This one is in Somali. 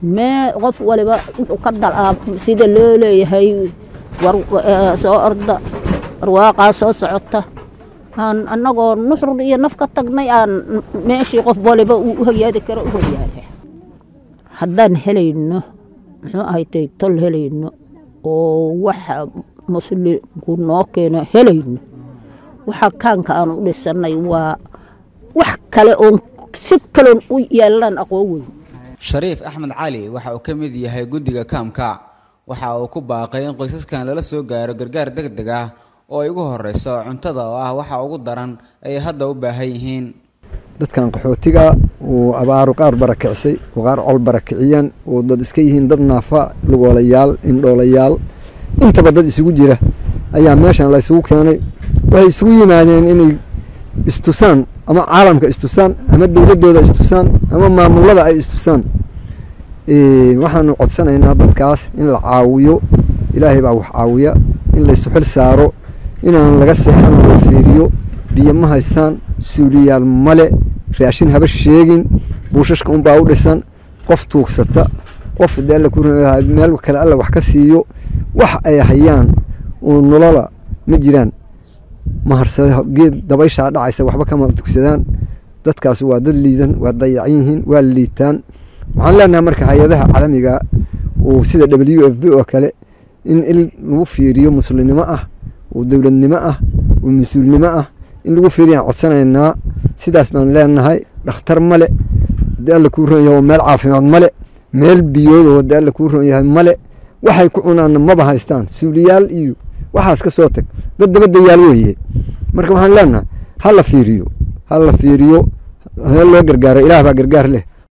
mee qof waliba wuxuu ka dalaab sida loo leeyahay war soo orda warwaaqaa soo socota aan annagoo nuxur iyo naf ka tagnay aan meeshii qof waliba uu u hoyaadi karo u hoyaada haddaan helayno muxuu ahaytay tol helayno oo waxa muslimku noo keeno helayno waxa kaanka aan u dhisanay waa wax kale oon si kaloon u yeelanaan aqoon weyn shariif axmed cali waxa uu ka mid yahay guddiga kaamka waxa uu ku baaqay in qoysaskan lala soo gaaro gargaar deg deg ah oo ay ugu horeyso cuntada oo ah waxa ugu daran ay hadda u baahan yihiin dadkan qaxootiga uu abaaru qaar barakicisay oo qaar col barakiciyeen oo dad iska yihiin dad naafa lugoolayaal indhoolayaal intaba dad isugu jira ayaa meeshan la isugu keenay waxay isugu yimaadeen inay istusaan ama caalamka istusaan ama dowladdooda istusaan ama maamulada ay istusaan waxaanu codsanaynaa dadkaas in la caawiyo ilaahay baa wax caawiya in laysu xil saaro inaan laga seexan loo fiiriyo biyo ma haystaan suuliyaal male raashin haba sheegin buushashka unbaa u dhisan qof tuugsata qof de alla ku meel kale alla wax ka siiyo wax ay hayaan oo nolola ma jiraan maharsada geed dabayshaa dhacaysa waxba kama dugsadaan dadkaas waa dad liidan waa dayacan yihiin waa liitaan waxaan leenahay marka hay-adaha caalamiga uu sida w f b oo kale in il lagu fiiriyo muslimnimo ah oo dowladnimo ah oo mas-uulnimo ah in lagu fiiriyaan codsanaynaa sidaas baan leenahay dhakhtar male hadii alla kuu ron yahay oo meel caafimaad male meel biyood oo hadii alla kuu ron yahay male waxay ku cunaanna maba haystaan suuliyaal iyo waxaas ka soo tag dad dabadayaal weeye marka waxaan leenahay ha la fiiriyo ha la fiiriyo hee loo gargaaro ilaah baa gargaar leh